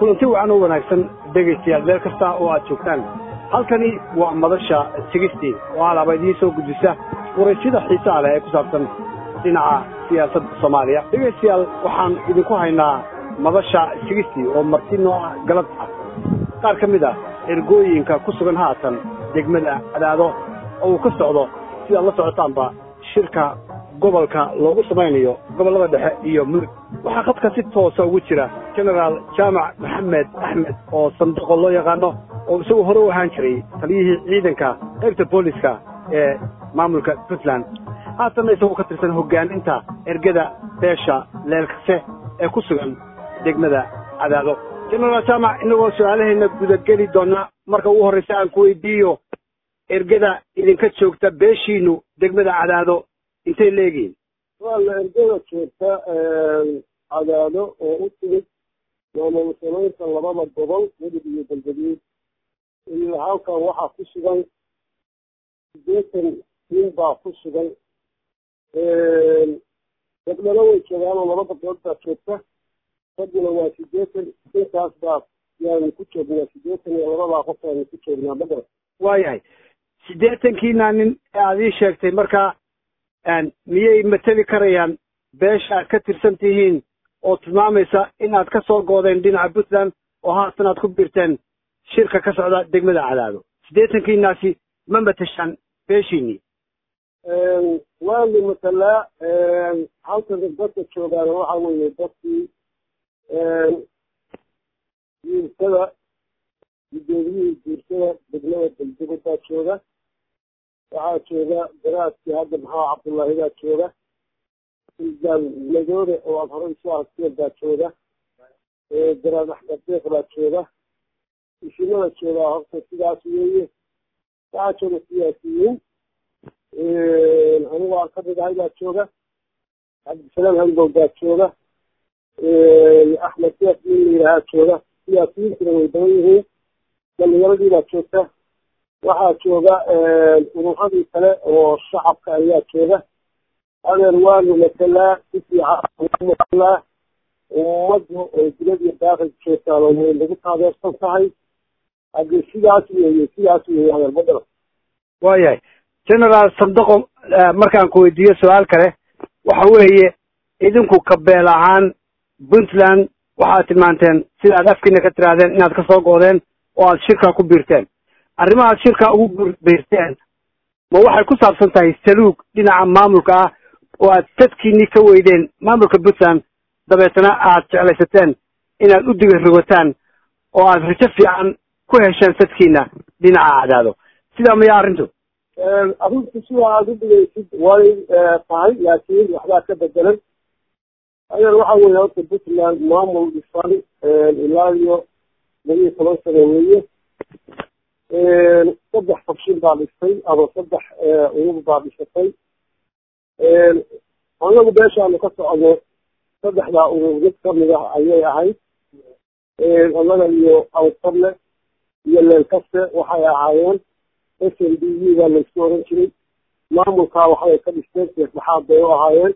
kulanti wacan oo wanaagsan dhegaystayaal meel kasta oo aad joogtaan halkani waa madasha sigistii oo alaaba idiin soo gudbisa waraysyada xiisaha leh ee ku saabsan dhinaca siyaasadda soomaaliya dhegaystayaal waxaan idinku haynaa madasha sigistii oo marti nooca galad ah qaar ka mid ah ergooyinka ku sugan haatan degmada cadaado oo uu ka socdo sidaad la socotaanba shirka gobolka loogu samaynayo gobollada dhexe iyo mudug waxaa khadka si toosa ugu jira genaraal jaamac maxamed axmed oo sanduqo loo yaqaano oo isagoo hore u ahaan jiray taliyihii ciidanka qaybta booliska ee maamulka puntland haatanna isagoo ka tirsan hoggaaninta ergada beesha leelkase ee ku sugan degmada cadaado genaraal jaamac inagoo su-aalaheenna gudageli doona marka ugu horraysa aan ku weydiiyo ergada idinka joogta beeshiinu degmada cadaado intay leegihiin waa la ergada joogta cadaado oo u timid maamul samaynta labada gobol mudug iyo galgaduud iyo halkan waxaa ku sugan sideetan nin baa ku sugan gabdhana way joogaanoo laba gabdhood baa joogta ragguna waa sideetan intaas baa yaanu ku joognaa sideetan iyo labadaa qof aanu ku joognaa madara waayahay siddeetankiina nin ee aad ii sheegtay markaa miyay mateli karayaan beesha aad ka tirsan tihiin oo tilmaamaysa in aad ka soo goodeen dhinaca puntland oo haatan aad ku biirteen shirka ka socda degmada cadaado siddeetankiinaasi ma matashaan beeshiinii waanu matalaa halkan dadka joogaana waxa weeye dadkii guursada gudoomiyihii guursada degmada degdego baa jooga waxaa jooga garaadkii hadda maxaa cabdullaahi baa jooga suldan madoore oo aad horey isu aragteen baa jooga garaad axmed deeq baa jooga ishimada joogaa horta sidaas weeye waxaa jooga siyaasiyiin anigu aan kamid ahay baa jooga cabdisalaam handow baa jooga axmed deeq nin la yidhaahaa jooga siyaasiyiintuna way badan yihiin dhalinyaradii baa joogta waxaa jooga ururadii kale oo shacabka ayaa jooga adeer waanu matalaa si fiican matalaa ummaddu oo dilad iyo daaqil joogtaan oo way nagu taageersan tahay haddii sidaas weeye sidaas weeye adeer badala waayahay genaraal sandoqo markaan ku weydiiyo su-aal kale waxa weeye idinku kabeel ahaan puntland waxaad tilmaanteen sida aad afkiina ka tirahdeen inaad ka soo goodeen oo aad shirkaa ku biirteen arrimahaad shirkaa ugu biirteen ma waxay ku saabsan tahay saluug dhinaca maamulka ah oo aad sadkiinii ka weydeen maamulka puntland dabeetana aad jeclaysateen inaad u diga rogataan oo aad rajo fiican ku hesheen sadkiina dhinaca cadaado sidaa maya arrintu arrintu sida aad u dhigaysid way tahay laakiin waxbaa ka bedelan adeer waxa weeye horta puntland maamul dhisan ilaa iyo laba iyo toban sano weeye saddex fakshin baa dhistay ama saddex urur baa dhisatay anagu beeshaanu ka socdo saddexdaa urur mid kamid ah ayay ahayd annaga iyo awsable iyo leelkaste waxay ahaayeen s n d u baa laysku oran jiray maamulkaa waxbay ka dhisteen seexdhexaad bay u ahaayeen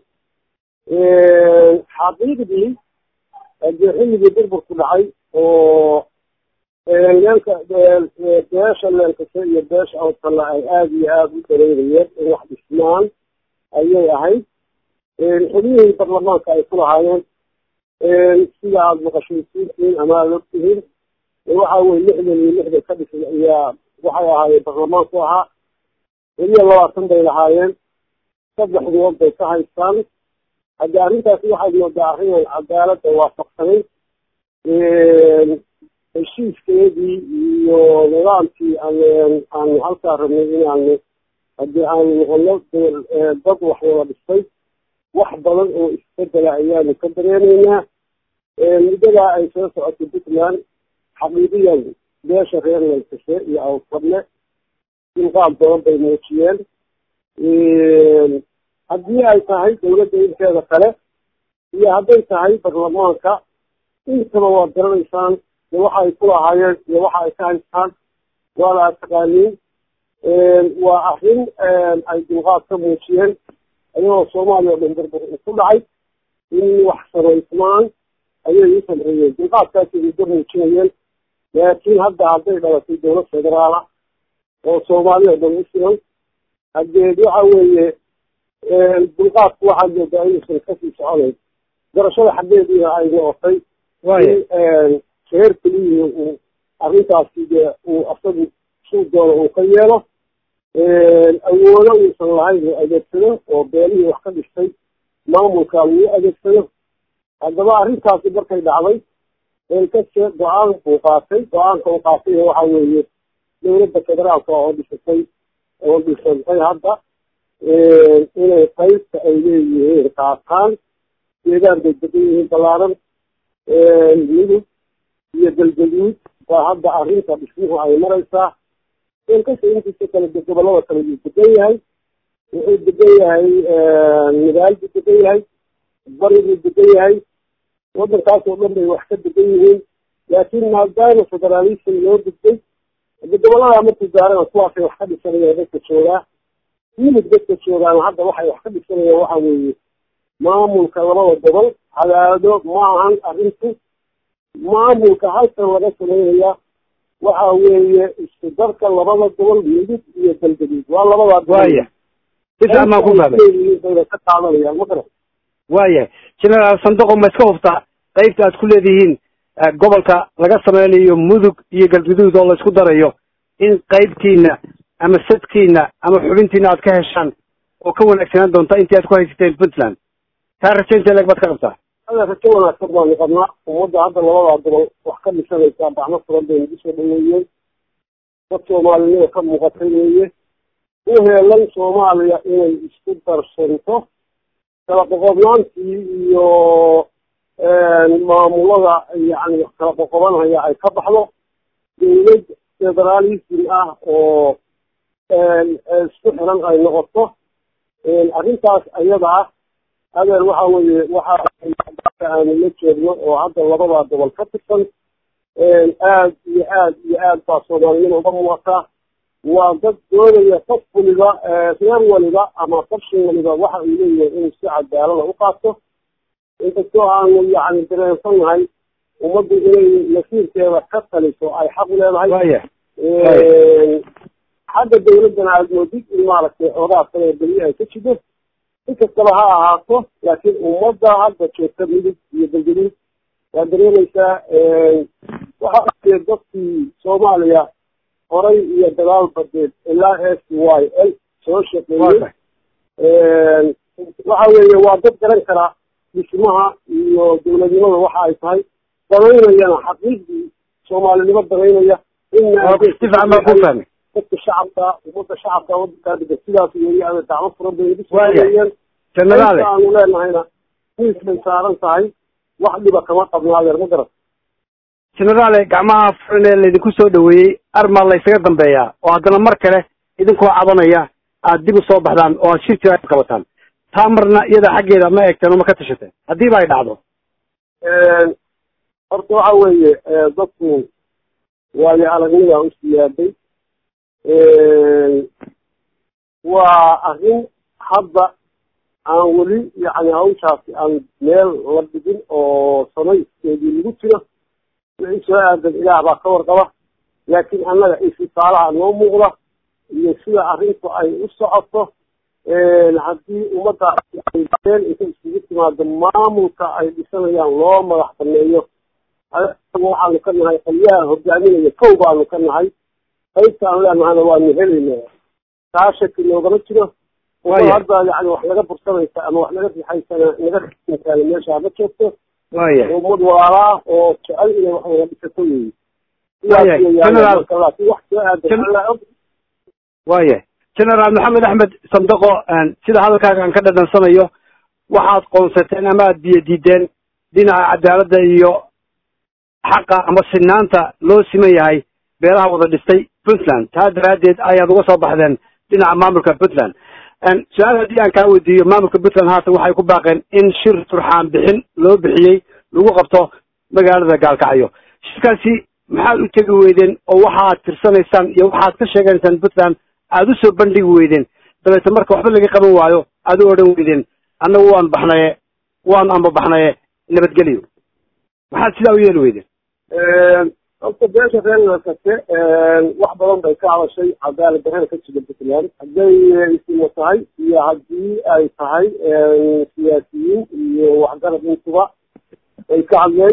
xaqiiqdii dee xilligii burburku dhacay oo leelka beesha leelkase iyo beesha awsalla ay aada iyo aada u dareerayeen in wax dhismaan ayay ahayd xubnihii baarlamaanka ay ku lahaayeen sida aada maqashaysiintiin ama aada ogtihiin waxa weye lixdan iyo lixdan ka dhisan ayaa waxay ahaayeen baarlamaanku ahaa weliya labaatan bay lahaayeen saddexdood bay ka haystaan haddi arrintaasi waxaad moodaa arrinaan cadaaladda waafaqsanay heshiiskeedii iyo nidaamkii aanu halkaa rabnay inaanu haddii aanu noqono dad wax wada dhistay wax badan oo isbedela ayaanu ka dareenaynaa muddadaa ay soo socotay puntland xaqiiqiyan beesha reer leelkase iyo awsarne dilqaad badan bay muujiyeen haddii ay tahay dawladda inteeda kale iyo hadday tahay baarlamaanka intaba waad garanaysaan iyo waxa ay ku lahaayeen iyo waxa ay ka haystaan waana aad taqaaniin waa arrin ay dulqaad ka muujiyeen ayagoo soomaaliya o dhan burbur ku dhacay in wax samaysmaan ayay u samreeyeen dulqaadkaasay muddo muujinayeen laakiin hadda hadday dhalatay dowlad federaala oo soomaaliya dhan u siman hadeed waxa weeye dulqaadku waxaad moodaa inuusan kasii soconayn garashada xaggeediina ay noqotay in reer keliyihii uu arrintaasi dee uu asagu suu doono uu ka yeelo awoodo uusan lahayn uu adeegsado oo beelihii wax ka dhistay maamulka lagu adeegsado haddaba arrintaasi markay dhacday eelkase go-aan buu qaatay go-aanka uu qaatayna waxa weeye dowladda federaalka oo dhisatay oo dhisantay hadda inay qaybta ay leeyihiin qaataan deegaan bay degan yihiin ballaaran midug iyo galgaduud waa hadda arrinta dhismuhu ay maraysaa eelkase intiisa kale gobollada kale yuu degan yahay wuxuu degan yahay nidaal buu degan yahay bari buu degan yahay waddankaas oo dhan bay wax ka degan yihiin laakiin maadaama federaalism loo gudbay hade gobollada markuu gaarana kuwaasay wax ka dhisanayaan dadka joogaa yimid dadka joogaan hadda waxay wax ka dhisanayaan waxa weeye maamulka labada gobol cadaado ma ahan arrintu maamulka halkan laga sameynaya waxa weeye isku darka labada gobol midug iyo galgaduud waa labadaa waya sifiican baan ku fahmay bayna ka qaadanayaan ma garan waayahay generaal sanduqo ma iska huftaa qaybta aad ku leedihiin gobolka laga sameynayo mudug iyo galguduud oo la isku darayo in qaybtiina ama sadkiina ama xubintiina aad ka heshaan oo ka wanaagsanaan doonta intii aad ku haysateen puntland taa rajaynta leeg baad ka qabtaa ada rajo wanaagsan baanu qabnaa ummadda hadda labadaa gobol wax ka dhisanaysaa baxno furan bay nagu soo dhaweeyeen dad soomaalinima ka muuqatay weeye u heelan soomaaliya inay isku darsanto kala qoqobnaantii iyo maamulada yani kala qoqobanhaya ay ka baxdo dowlad federaalism ah oo isku xiran ay noqoto arrintaas ayada ah adeer waxa weeye waxa aanu la jeedno oo hadda labadaa gobol ka tirsan aad iyo aad iyo aad baa soomaalinima uga muuqataa waa dad doonaya qof waliba reer waliba ama farshin waliba waxa uu leeyahay inuu si cadaalada u qaato inkastoo aanu yani dareensannahay ummaddu inay nasiirkeeda ka taliso ay xaq u leedahay waya xagga dawladdana aada moodid in maaragtay xoogaa kale beli ay ka jido inkastaba ha ahaato laakiin ummadda hadda joogta midug iyo galgaduud waa dareemaysaa waxa ue dadkii soomaaliya horay iyo dagaal badeed ilaa s y l soo shaqeeyey waxa weeye waa dad garan kara dhismaha iyo dowladnimada waxa ay tahay danaynayana xaqiiqdii soomaalinimo danaynaya si fiican baan ku fahmay dadka shacabka ummadda shacabka wadankaa degan sidaas weeye ada dacmo furan bay nagu Waaya. soeeyeen generaale aanu leenahayna miiskay saaran tahay wax dhiba kama qabnaadeer ma garan generaale gacmaha furan ee laydinku soo dhaweeyey armaa laysaga dambeeyaa oo haddana mar kale idinkoo cabanaya aad dib u soo baxdaan oo aad shir jira qabataan taa marna iyada xaggeeda ma eegteen oo ma ka tashateen haddiiba ay dhacdo horta waxa weeye dadku waayo aragnida u siyaaday waa arrin hadda aan weli yani hawshaasi aan meel la dhigin oo samayskeedii lagu jiro wixii soo aadan ilaah baa ka warqaba laakiin annaga istisaalaha noo muuqda iyo sida arrintu ay u socoto haddii ummadda ay meel inta isugu timaado maamulka ay dhisanayaan loo madax baneeyo waxaanu ka nahay qolyaha hogaaminaya kow baanu ka nahay qaybta aan leenahayna waanu helayna taa shaki noogama jiro Waaya. hadda yani wax naga bursanaysa ama wax naga rixaysana naga rixintaana meesha ma joogto waaya ummad walaalaa oo jecel inay wax wada dhisato weeye Waaya. General. laakiin wax soo aadan Gen- alla og waaya generaal maxamed axmed sandaqo sida hadalkaaga aan ka dhadhansanayo waxaad qoonsateen ama aad biyo diideen dhinaca cadaaladda iyo xaqa ama sinaanta loo siman yahay beelaha wada dhistay puntland taa daraaddeed ayaad uga soo baxdeen dhinaca maamulka puntland su-aal haddii aan kaa weydiiyo maamulka puntland haatan waxay ku baaqeen in shir turxaan bixin loo bixiyey lagu qabto magaalada gaalkacyo shirkaasi maxaad u tegi weydeen oo waxaad tirsanaysaan iyo waxaad ka sheegaysaan puntland aada u soo bandhigi weydeen dabeete marka waxba laga qaban waayo aad u odhan weydeen annagu waan baxnaye waan amba baxnaye nabadgelyo maxaad sidaa u yeeli weydeen horta beesha reer leelkase wax badan bay ka hadashay cadaalad darrada ka jira puntland hadday isimo tahay iyo haddii ay tahay siyaasiyiin iyo waxgarad intuba ay ka hadleen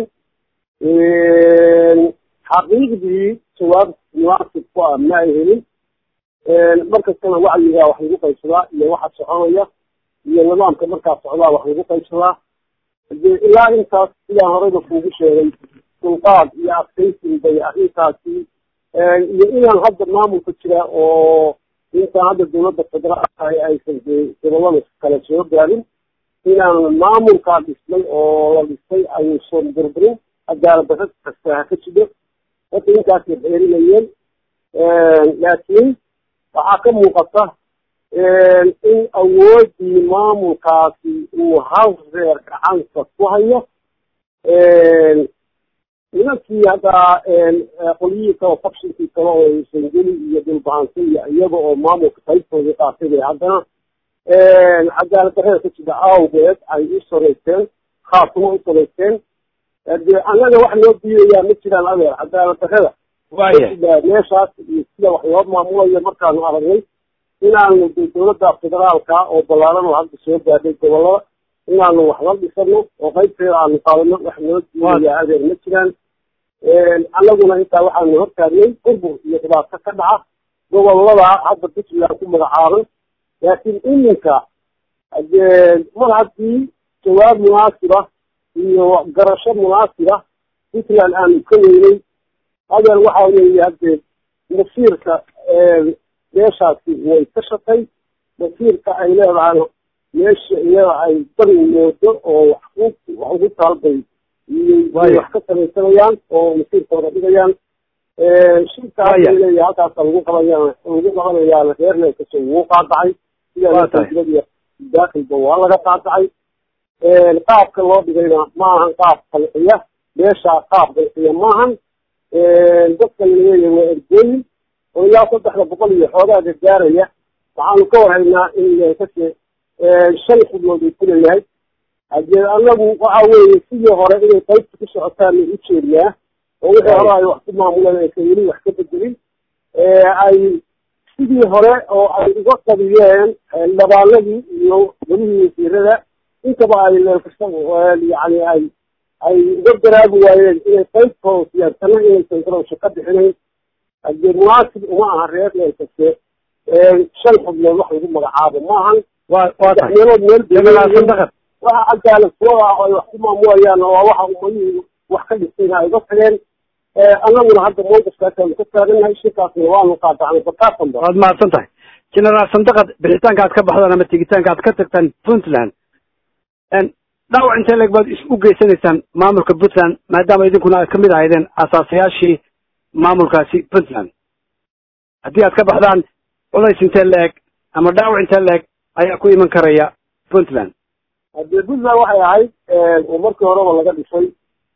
xaqiiqdii jawaab munaasib ku ah ma ay helin markastana wacyigaa wax lagu qaybsadaa iyo waxa soconaya iyo nidaamka markaa socdaa wax lagu qaybsadaa hadee ilaa intaas sidaan horeyba kuugu sheegay dulqaad iyo adkaysin bay arrintaasi iyo inaan hadda maamulka jira oo intaan hadda dawladda federaalka aysan gobolada kale soo gaarin inaan maamulkaa dhisnay oo la dhisay ayuusan burburin cadaalad darra kasta ha ka jido horta intaasay xeerinayeen laakiin waxaa ka muuqata in awoodii maamulkaasi uu hal reer gacanta ku hayo nimankii haddaa qolyihii kale fakshinkii kale oo sangeli iyo dhulbahansa iyo iyaga oo maamulka qaybtoodii qaatay bay haddana cadaalad darrada ka jira awgeed ay u saraysteen khaasuma u saraysteen de annaga wax noo diidayaa ma jiraan adeer cadaalad darrada meeshaas iyo sida wax loo maamulayo markaanu aragnay inaanu de dawladda federaalka oo ballaaran oo hadda soo gaadhay gobolada inaanu wax la dhisano oo qaybteeda aanu qaadano wax noo diidayaa adeer ma jiraan annaguna intaa waxaanu hortaagnay burbur iyo dhibaato ka dhaca gobolada hadda puntland ku magacaaban laakiin iminka de mar haddii jawaab munaasiba iyo garasho munaasiba puntland aanu ka weynay adeer waxa weeye haddee masiirka meeshaasi way ka shatay masiirka ay leedahay meesha iyada ay bari moodo oo wax wax ugu taalbay wax ka samaysanayaan oo masiirkooda dhigayaan shirkaas leeyahay halkaasa lagu qabaya lagu qabanayaana reer leelkaso wuu qaadacay sidaa daakilba waa laga qaadacay qaabka loo dhigayna ma ahan qaab qalciya meeshaa qaab qalciya maahan dadka laleeyahay waa ergooyin oo ilaa saddexda boqol iyo xoogaaga gaaraya waxaanu ka warhaynaa in leelkase shan xubnood uu ku leeyahay hadee anagu waxa weeye sidii hore inay qaybta ku socotaan u jeednaa oo wixii hore ay wax ku maamuleen aysan weli wax ka bedelin ay sidii hore oo ay uga qabiyeen dabaaladii iyo welihii wasiirada intaba ay leelkasta yani ay ay uga garaabi waayeen inay qaybtooda siyaarsana inaysan garowsho ka bixinayn hadee munaasib uma aha reer leelkaste shan xubnood wax lagu magacaabo ma ahan meelood meel waxa cadaalad sooda ah ay wax ku maamulayaan waa waxa umadihii wax ka dhistayna ay uga tageen annaguna hadda mowqifkaasaanu ka taagannahay shirkaasna waanu qaadacnay bakaasanba waad mahadsan tahay generaal sandaqad bixitaanka aad ka baxdaan ama tegitaanka aad ka tagtaan puntland dhaawac intee leeg baad u geysanaysaan maamulka puntland maadaama idinkuna aad kamid ahaydeen asaasayaashii maamulkaasi puntland haddii aad ka baxdaan culays intee la-eg ama dhaawac intee la-eg ayaa ku iman karaya puntland haddee puntland waxay ahayd oo markii horeba laga dhisay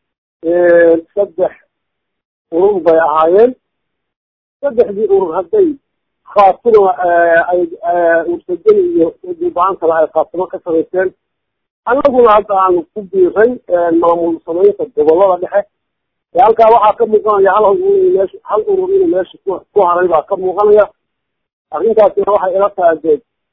saddex urur bay ahaayeen saddexdii urur hadday khaatuma ay ursageli iyo duubahantaba ay khaatimo ka samaysteen annaguna hadda aanu ku biiray maamul samaynta gobolada dhexe halkaa waxaa ka muuqanaya hal urur meesha hal urur inuu meesha ku ku haray baa ka muuqanaya arrintaasina waxay ila tahay dee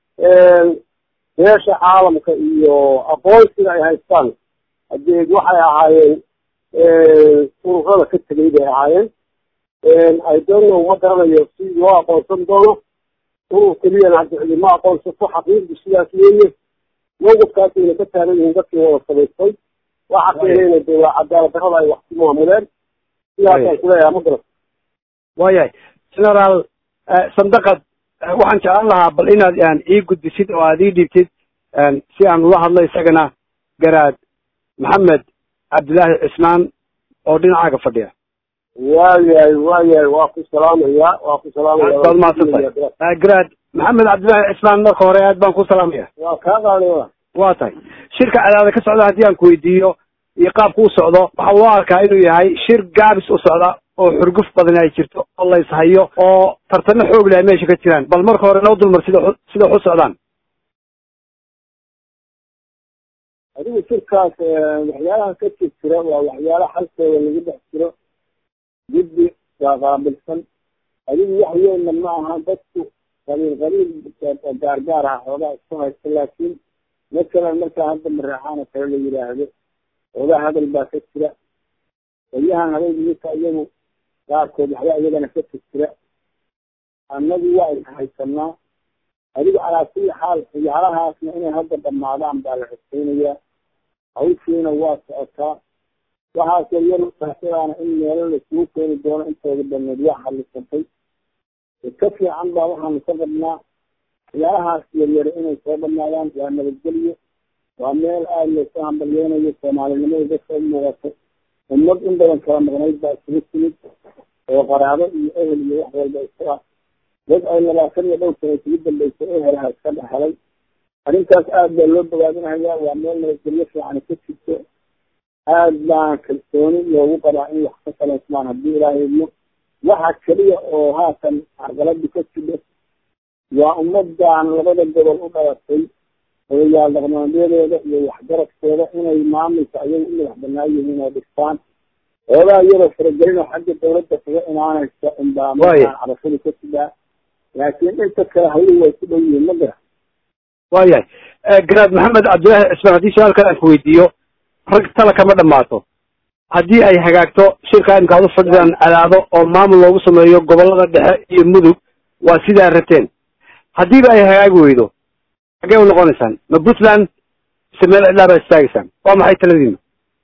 beesha caalamka iyo aqoonsiga ay haystaan hadeed waxay ahaayeen ururada ka tegay bay ahaayeen i don't know ma garanayo si loo aqoonsan doono urur keliyana hadda cidima aqoonsato xaqiiqdu sidaas weeye mawqifkaasayna ka taagan yihiin dadkii wada samaystay waxa keenayna de waa cadaalad darrada ay wax ku maamuleen sidaasaan kuleeyaha ma garan waayahay generaal sandaqad waxaan jeclaan lahaa bal inaad ii gudbisid oo aad ii dhiibtid si aan ula hadlo isagana garaad maxamed cabdillaahi cismaan oo dhinacaaga fadhiya waayahay waayahay waa ku salaamaya waa ku salaamaya baad mahadsantahay garaad maxamed cabdillaahi cismaan marka hore aad baan ku salaamaya waa kaa qaaday wa waa tahay shirka cadaada ka socda haddii aan ku weydiiyo iyo qaabku u socdo waxa loo arkaa inuu yahay shir gaabis u socda oo xurguf badan ay jirto oo la ishayo oo tartano xoog leh ay meesha ka jiraan bal marka hore noo dulmar sida sida waxu socdaan adigu shirkaas waxyaalaha ka jir jira waa waxyaala xalkooda lagu dhex jiro guddi waa qaabilsan adigu wax weynna ma aha dadku qabiil qabiil gaargaar ah xoogaa isku haysta laakiin masalan markaa hadda maraxaan oo kale la yidhaahdo xoogaa hadal baa ka jira qolyahan habay minka iyagu qaarkood waxba iyagana ka jir jira annagu waa is haysanaa adigu calaa kulli xaal ciyaarahaasna inay hadda dhamaadaan baa la xuseynayaa hawshiina waa socotaa waxaas yaryar saasidaana in meelo laisugu keeni doono intooda dhameed waa xalisantay ka fiican baa waxaanu ka qabnaa ciyaarahaas yaryar inay soo dhamaadaan waa nabadgelyo waa meel aada laysu hambalyeynayo soomaalinimada dadka u muuqato ummad in badan kala maqnayd baa isugu timid oo qaraabo iyo ehel iyo wax walba isu ah dad ay labaatan iyo dhowr sana isugu dambaysa ehelaha iska dhexelay arrintaas aada baa loo bogaadinahayaa waa meel nabadgelyo fiican ka jirto aada baan kalsooni loogu qabaa in wax ka salaysmaan haddii ilaahay idmo waxa keliya oo haatan carqaladu ka jidho waa ummadan labada gobol u dhalatay odayaal dhaqmaadyadeeda iyo waxgaradkeeda inay maamulka ayaga u madax banaan yihiin oo dhistaan oogaa iyadoo faragelin oo xagga dawladda kaga imaanaysa unbaa markaan cabashadu ka jidaa laakiin inta kale hawluhu way ku dhow yihiin ma gara waayahay garaad maxamed cabdillaahi cismaan haddii su-aalkan aan ku weydiiyo rag tala kama dhamaato haddii ay hagaagto shirka imka ad u fadhidaan cadaado oo maamul loogu sameeyo gobollada dhexe iyo mudug waa sidaa rateen haddiiba ay hagaagi weydo xaggee u noqonaysaan ma puntland mise meel cidlaa baa istaagaysaan waa maxay taladiina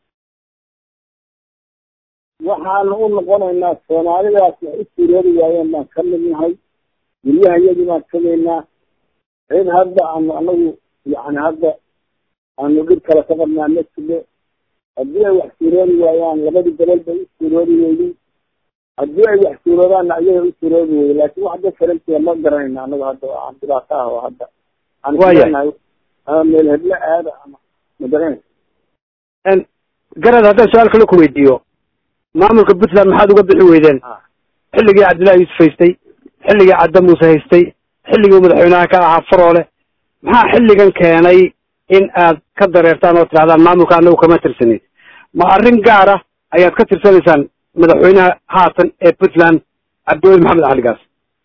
waxaanu u noqonaynaa soomaalidaas wax u suuroobi waayeen baan ka mid nahay guryaha iyagii baan tegaynaa cid hadda aanu anagu yani hadda aanu dhib kale ka qabnaa ma jiro haddii ay wax suuroobi waayaan labadii gobol bay u suuroobi weyday haddii ay wax suuroobaanna iyaga u suuroobi weyday laakiin wax da farantiya ma garanayna anagu hadda aan dhibaato ah oo hadda aan kulenahay ama meel heblo aada ama ma garanaysa garad haddaan su-aal kale ku weydiiyo maamulka puntland maxaad uga bixi weydeen xilligii cabdillahi yuusuf haystay xilligii cadda muuse haystay xilligii madaxweynaha ka ahaa faroole maxaa xilligan keenay in aad ka dareertaan oo tidhahdaan maamulka anagu kama tirsanin ma arrin gaara ayaad ka tirsanaysaan madaxweynaha haatan ee puntland cabdiweli maxamed caligaas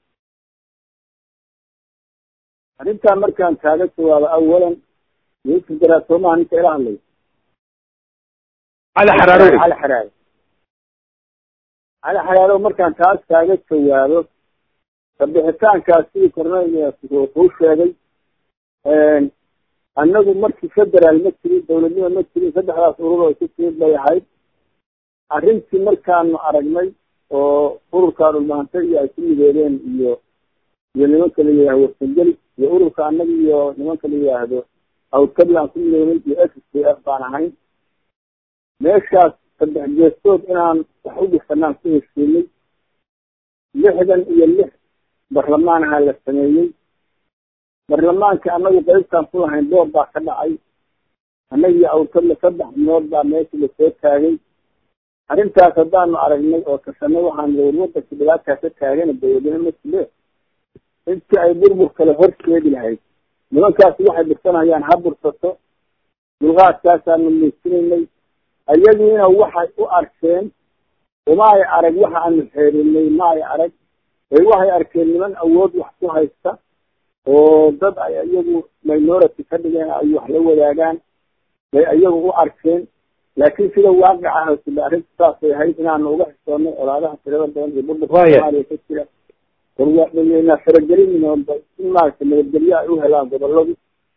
arrintaa markaan kaaga jawaabo awalan yuusuf garaasoomaha ninka ila hadlay cali xaraaro cali xaraaro cali xaraaro markaan taas kaaga jawaabo kabixitaankaas sidii korneyl kuu sheegay annagu markii federaal ma jirin dawladnimo ma jirin saddexdaas urur oo isu timid bay ahayd arrintii markaanu aragnay oo ururka dhulmaantay iyo ay ku midoobeen iyo iyo nimanka la yidhahdo warsangeli iyo ururka annaga iyo nimanka la yidhaahdo awdkadii aan ku midoobay iyo s k f baan ahayn meeshaas saddex geestood inaan wax u dhisanaan ku heshiinay lixdan iyo lix barlamaan ahaa la sameeyey barlamaanka annagu qaybtaan ku lahayn doob baa ka dhacay annaga iyo awrkadla saddex binood baa meesha lasoo taagay arrintaas haddaanu aragnay oo kasanay waxaan war wadanka dhibaataa ka taagana dawladnimo ma jile intii ay burbur kale horseedi lahayd nimankaasi waxay dhirsanayaan ha bursato dulqaadkaasaanu muujinaynay ayagiina waxay u arkeen uma ay arag waxa aanu xeerinay ma ay arag ee waxay arkeen niman awood wax ku haysta oo dad ay iyagu minority ka dhigeen ay wax la wadaagaan bay iyagu u arkeen laakiin sida waaqica hasila arrinta saasay ahayd inaanu uga xishoonay olaadaha tirada badan iyo burburka soomaaliya ka jira warwaadhayeynaa faragelin in maaragta nabadgelyo ay u helaan goboladu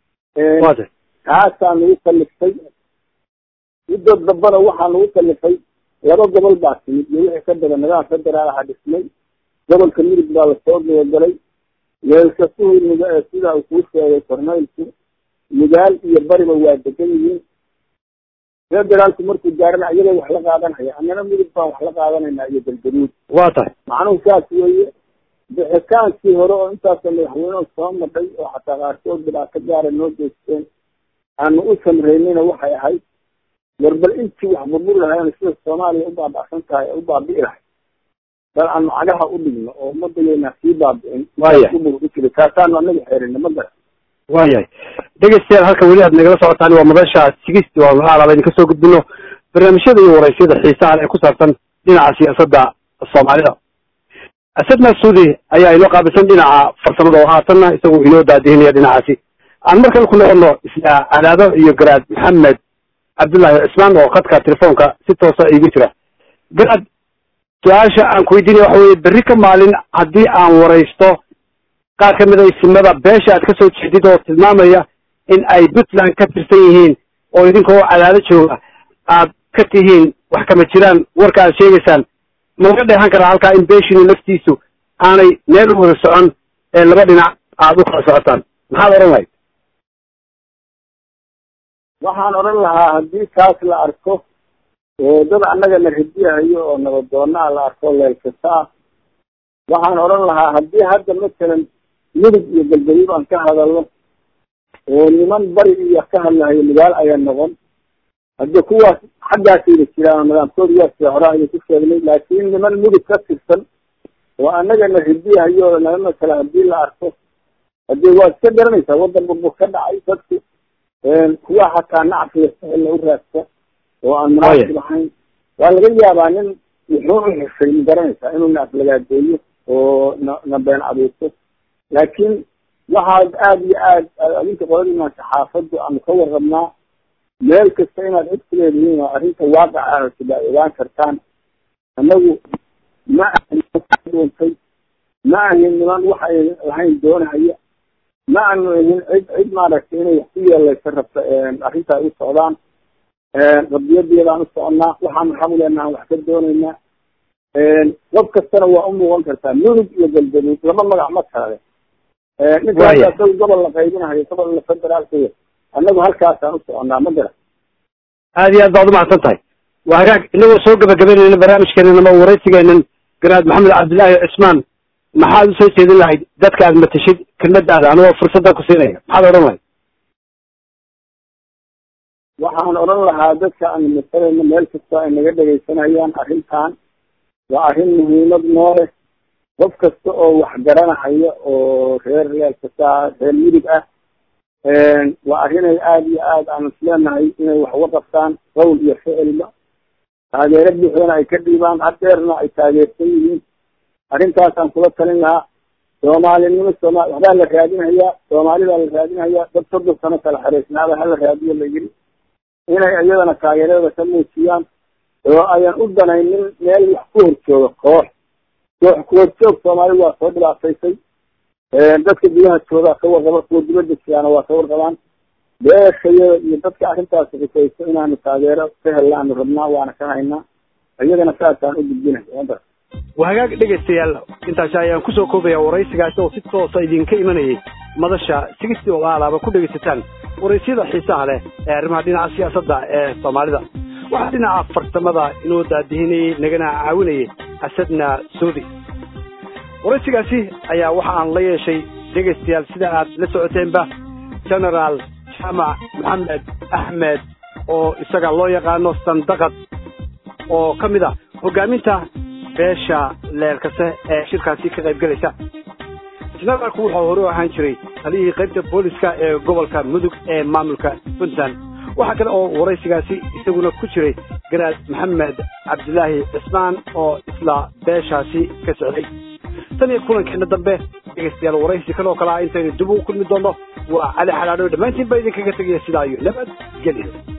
taasaa nagu kaliftay muddo dambana waxaa nagu kalifay laba gobol baa timid iyo wixii ka badan nidaam federaal aha dhismay gobolka midug baa lasoo dabagalay weelkasuhu mug sida uu kuu sheegay korneylku mugaal iyo bariba waa degan yihiin federaalku markuu gaarana iyagoo wax la qaadanaya annana midug baan wax la qaadanayna iyo galgaduud waa tahay macnuhu saas weeye bixitaankii hore oo intaasoo madaxweynehu soo madhay oo xataa qaarkood dhibaato gaara noo geysteen aanu u samreynayna waxay ahayd war bal intii wax burburi lahayn sida soomaaliya u baaba'san tahay ee u baabi'i lahay bal aanu cagaha u dhigno oo ummadayena sii baabi'in Waya. ku jira taasaanu anaga xeerina ma gara waayahay dhegeystayaal halkan weli aad nagala socotaan waa madasha sigisti waa alaaba idinka soo gudbino barnaamijyada iyo waraysyada xiisaha leh ee ku saabsan dhinaca siyaasadda soomaalida asad masuudi ayaa inoo qaabilsan dhinaca farsamada oo haatanna isagu inoo daadihinaya dhinacaasi aan mar kale ku noqono isla cadaado iyo garaad maxamed cabdullaahi cismaan oo khadka telefoonka si toosa iigu jira garaad su-aasha aan ku weydiinaya waxa weye berri ka maalin haddii aan waraysto qaar ka mid a isimada beesha aad ka soo jeedid oo tilmaamaya in ay puntland ka tirsan yihiin oo idinkoo cadaado jooga aad ka tihiin wax kama jiraan warka aad sheegaysaan ma laga dheehan karaa halkaa in beeshinu laftiisu aanay meel u wada socon ee laba dhinac aad u kala socotaan maxaad odhan lahayd waxaan odhan lahaa haddii kaas la arko dad annaga na radiyahayo oo nabadoonaa la arko leelkasta ah waxaan odhan lahaa haddii hadda masalan midug iyo galgaduud aan ka hadalno oo niman bari iyo ka hadlahayo magaalo ayaa noqon hadde kuwaas xaggaasayna jiraan nidaamkooda waa sida hore ayay ku sheegnay laakiin niman mudug ka tirsan oo annaga na radiyahayo naga masala haddii la arko haddee waa iska garanaysaa waddan burbur ka dhacay dadku kuwa hataa nacfiga sahella u raadsa oo aan munaasib ahayn waa laga yaabaa nin wuxuu u xishay ma garanaysaa inuu na aflagaadeeyo oo na na been abuurto laakiin waxaad aada iyo aad adinka qoladiina saxaafaddu aanu ka warrabnaa meel kasta inaad cid ku leedihiin oo arrinta waaqicaa sida ay ogaan kartaan annagu ma ahin dhuuntay ma ahin niman wax ay lahayn doonahaya ma aanu ahin cid cid maaragtay inay wax ku yeelaysa rabta arrinta ay u socdaan rabdiyadeedaan u soconnaa waxaanu xamuleena aan wax ka doonaynaa qof kastana waa u muuqan kartaa mudug iyo galgaduud laba magac ma kale ninkaas isaga gobol la qaybinahayo gobol la federaalkaya annagu halkaasaan u soconnaa ma garan aad iyo aad baad umahadsan tahay waa hagaag inagoo soo gabagabaynayna barnaamijkeenan ama waraysigeenan garaad maxamed cabdillaahi cismaan maxaad usoo jeedin lahayd dadka aad matashid kelmadaada anigoo fursadda ku siinaya maxaad odhan lahayd waxaan odhan lahaa dadka aan masalayno meel kasta ay naga dhegaysanayaan arrintan waa arrin muhiimad noo leh qof kasta oo wax garanahaya oo reer reer kasta reer midig ah waa arrinay aada iyo aad aan isleenahay inay wax uga qabtaan qowl iyo ficilba taageero buuxdana ay ka dhiibaan hadeerna ay taageersan yihiin arrintaasaan kula talin lahaa soomaalinimo sooma waxbaa la raadinhayaa soomaalidaa la raadinhayaa dad soddon sano kala xareysnaaba hala raadiyo la yiri inay iyadana taageerada ka muujiyaan oo ayan u danaynin meel wax ku horjooga koox koox kuhorjoog soomaali waa soo dhibaataysay dadka gudaha joogaa ka warqaba kuwa dibadda jiraana waa ka warqabaan beeshayada iyo dadka arrintaasi xisayso inaanu taageero ka hellaanu rabnaa waana ka haynaa iyagana saasaan u gudbinay waa hagaag dhegaystayaal intaasi ayaan kusoo koobaya waraysigaasi oo si toosa idinka imanayay madasha sigisti oo aalaaba ku dhegaysataan waraysyada xiisaha leh ee arrimaha dhinaca siyaasadda ee soomaalida waxaa dhinaca farsamada inoo daadihinayey nagana caawinayay asadna soodi waraysigaasi ayaa waxa aan la yeeshay dhegaystayaal sida aad la socoteenba genaraal jaamac maxamed axmed oo isaga loo yaqaano sandaqad oo ka mid ah hoggaaminta beesha leelkase ee shirkaasi ka qayb gelaysa jenaraalku wuxuu hore u ahaan jiray taliyihii qaybta booliska ee gobolka mudug ee maamulka puntland waxaa kale oo waraysigaasi isaguna ku jiray garaad maxamed cabdilaahi cismaan oo isla beeshaasi ka socday tan iyo kulankeena dambe dhegaystayaal waraysi kale oo kale ah intaynu dib ugu kulmi doonno waa cali xalaadho dhammaantiin baa idinkaga tegaya sidaa iyo nabad gelyo